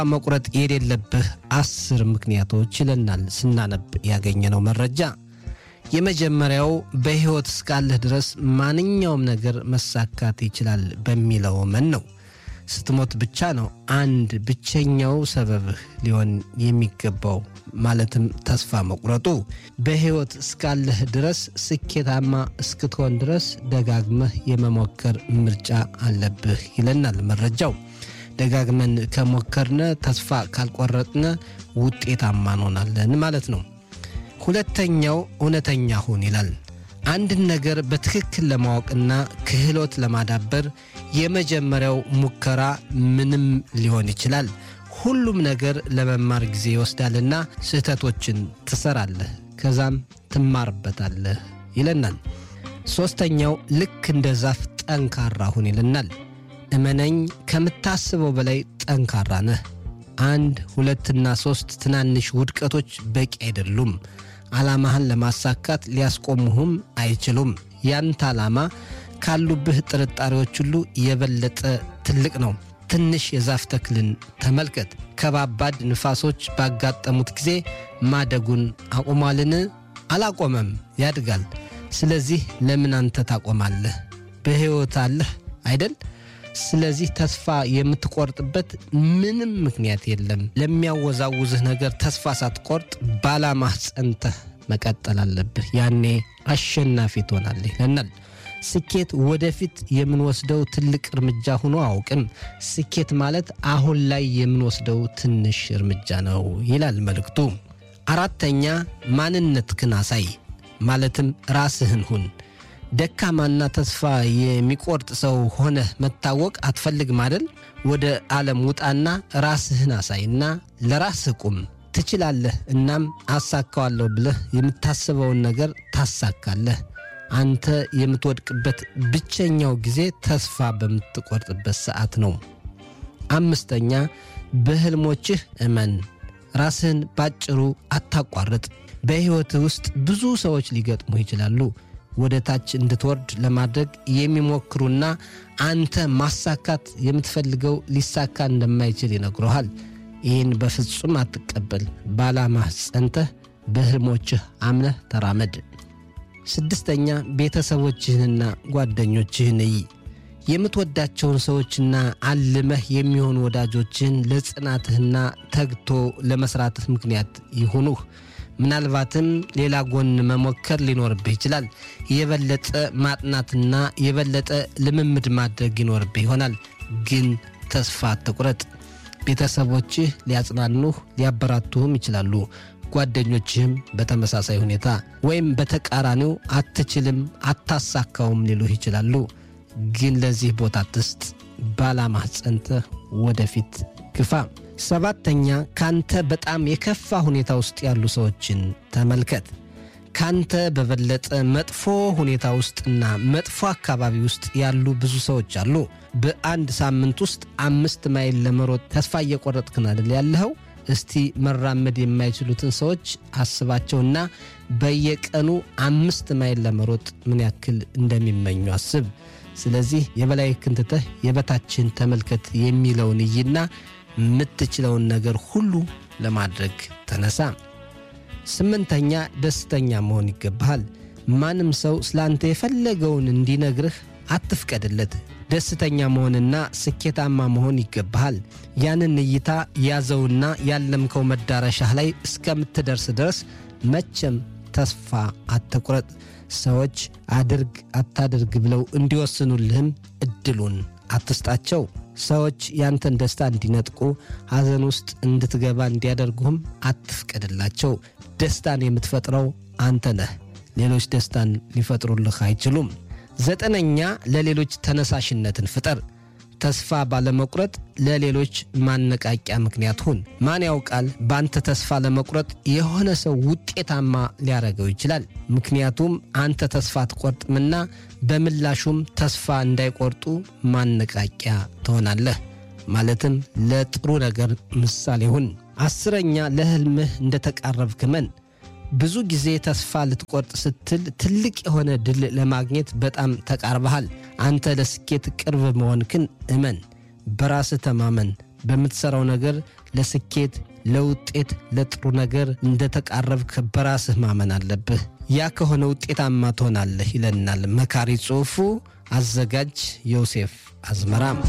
መቁረጥ የሌለብህ አስር ምክንያቶች ይለናል ስናነብ ያገኘነው መረጃ። የመጀመሪያው በሕይወት እስካለህ ድረስ ማንኛውም ነገር መሳካት ይችላል በሚለው መን ነው። ስትሞት ብቻ ነው አንድ ብቸኛው ሰበብህ ሊሆን የሚገባው ማለትም ተስፋ መቁረጡ። በሕይወት እስካለህ ድረስ ስኬታማ እስክትሆን ድረስ ደጋግመህ የመሞከር ምርጫ አለብህ ይለናል መረጃው። ደጋግመን ከሞከርነ ተስፋ ካልቆረጥነ ውጤታማ እንሆናለን ማለት ነው። ሁለተኛው እውነተኛ ሁን ይላል። አንድን ነገር በትክክል ለማወቅና ክህሎት ለማዳበር የመጀመሪያው ሙከራ ምንም ሊሆን ይችላል። ሁሉም ነገር ለመማር ጊዜ ይወስዳልና ስህተቶችን ትሰራለህ፣ ከዛም ትማርበታለህ ይለናል። ሦስተኛው ልክ እንደ ዛፍ ጠንካራ ሁን ይለናል። እመነኝ፣ ከምታስበው በላይ ጠንካራ ነህ። አንድ ሁለትና ሦስት ትናንሽ ውድቀቶች በቂ አይደሉም። ዓላማህን ለማሳካት ሊያስቆሙህም አይችሉም። ያንተ ዓላማ ካሉብህ ጥርጣሬዎች ሁሉ የበለጠ ትልቅ ነው። ትንሽ የዛፍ ተክልን ተመልከት። ከባባድ ንፋሶች ባጋጠሙት ጊዜ ማደጉን አቁሟልን? አላቆመም፣ ያድጋል። ስለዚህ ለምን አንተ ታቆማለህ? በሕይወት አለህ አይደል? ስለዚህ ተስፋ የምትቆርጥበት ምንም ምክንያት የለም። ለሚያወዛውዝህ ነገር ተስፋ ሳትቆርጥ ባላማህ ጸንተህ መቀጠል አለብህ። ያኔ አሸናፊ ትሆናለህ ይለናል። ስኬት ወደፊት የምንወስደው ትልቅ እርምጃ ሆኖ አውቅም። ስኬት ማለት አሁን ላይ የምንወስደው ትንሽ እርምጃ ነው ይላል መልእክቱ። አራተኛ ማንነትህን አሳይ፣ ማለትም ራስህን ሁን። ደካማና ተስፋ የሚቆርጥ ሰው ሆነህ መታወቅ አትፈልግም አይደል? ወደ ዓለም ውጣና ራስህን አሳይና ለራስህ ቁም። ትችላለህ። እናም አሳካዋለሁ ብለህ የምታስበውን ነገር ታሳካለህ። አንተ የምትወድቅበት ብቸኛው ጊዜ ተስፋ በምትቆርጥበት ሰዓት ነው። አምስተኛ በሕልሞችህ እመን። ራስህን ባጭሩ አታቋርጥ። በሕይወትህ ውስጥ ብዙ ሰዎች ሊገጥሙ ይችላሉ ወደ ታች እንድትወርድ ለማድረግ የሚሞክሩና አንተ ማሳካት የምትፈልገው ሊሳካ እንደማይችል ይነግረሃል። ይህን በፍጹም አትቀበል። በዓላማህ ጸንተህ በሕልሞችህ አምነህ ተራመድ። ስድስተኛ ቤተሰቦችህንና ጓደኞችህን እይ። የምትወዳቸውን ሰዎችና አልመህ የሚሆኑ ወዳጆችህን ለጽናትህና ተግቶ ለመሥራትህ ምክንያት ይሁኑህ። ምናልባትም ሌላ ጎን መሞከር ሊኖርብህ ይችላል። የበለጠ ማጥናትና የበለጠ ልምምድ ማድረግ ይኖርብህ ይሆናል። ግን ተስፋ አትቁረጥ። ቤተሰቦችህ ሊያጽናኑህ ሊያበራቱህም ይችላሉ። ጓደኞችህም በተመሳሳይ ሁኔታ ወይም በተቃራኒው አትችልም፣ አታሳካውም ሊሉህ ይችላሉ። ግን ለዚህ ቦታ አትስጥ። ባላማህ ጸንተህ ወደፊት ግፋ። ሰባተኛ ካንተ በጣም የከፋ ሁኔታ ውስጥ ያሉ ሰዎችን ተመልከት። ካንተ በበለጠ መጥፎ ሁኔታ ውስጥና መጥፎ አካባቢ ውስጥ ያሉ ብዙ ሰዎች አሉ። በአንድ ሳምንት ውስጥ አምስት ማይል ለመሮጥ ተስፋ እየቆረጥክን አይደል ያለኸው? እስቲ መራመድ የማይችሉትን ሰዎች አስባቸውና በየቀኑ አምስት ማይል ለመሮጥ ምን ያክል እንደሚመኙ አስብ። ስለዚህ የበላይ ክንትተህ የበታችን ተመልከት የሚለውን እይና የምትችለውን ነገር ሁሉ ለማድረግ ተነሳ። ስምንተኛ ደስተኛ መሆን ይገባሃል። ማንም ሰው ስላንተ የፈለገውን እንዲነግርህ አትፍቀድለት። ደስተኛ መሆንና ስኬታማ መሆን ይገባሃል። ያንን እይታ ያዘውና ያለምከው መዳረሻህ ላይ እስከምትደርስ ድረስ መቼም ተስፋ አትቁረጥ። ሰዎች አድርግ አታድርግ ብለው እንዲወስኑልህም እድሉን አትስጣቸው። ሰዎች ያንተን ደስታ እንዲነጥቁ፣ ሐዘን ውስጥ እንድትገባ እንዲያደርጉህም አትፍቀድላቸው። ደስታን የምትፈጥረው አንተ ነህ። ሌሎች ደስታን ሊፈጥሩልህ አይችሉም። ዘጠነኛ ለሌሎች ተነሳሽነትን ፍጠር። ተስፋ ባለመቁረጥ ለሌሎች ማነቃቂያ ምክንያት ሁን። ማን ያውቃል በአንተ ተስፋ ለመቁረጥ የሆነ ሰው ውጤታማ ሊያደርገው ይችላል። ምክንያቱም አንተ ተስፋ አትቆርጥምና፣ በምላሹም ተስፋ እንዳይቆርጡ ማነቃቂያ ትሆናለህ። ማለትም ለጥሩ ነገር ምሳሌ ሁን። አስረኛ ለሕልምህ እንደተቃረብክ እመን። ብዙ ጊዜ ተስፋ ልትቆርጥ ስትል ትልቅ የሆነ ድል ለማግኘት በጣም ተቃርበሃል። አንተ ለስኬት ቅርብ መሆንክን እመን። በራስህ ተማመን። በምትሠራው ነገር ለስኬት፣ ለውጤት፣ ለጥሩ ነገር እንደተቃረብክ በራስህ ማመን አለብህ። ያ ከሆነ ውጤታማ ትሆናለህ ይለናል መካሪ ጽሑፉ። አዘጋጅ ዮሴፍ አዝመራም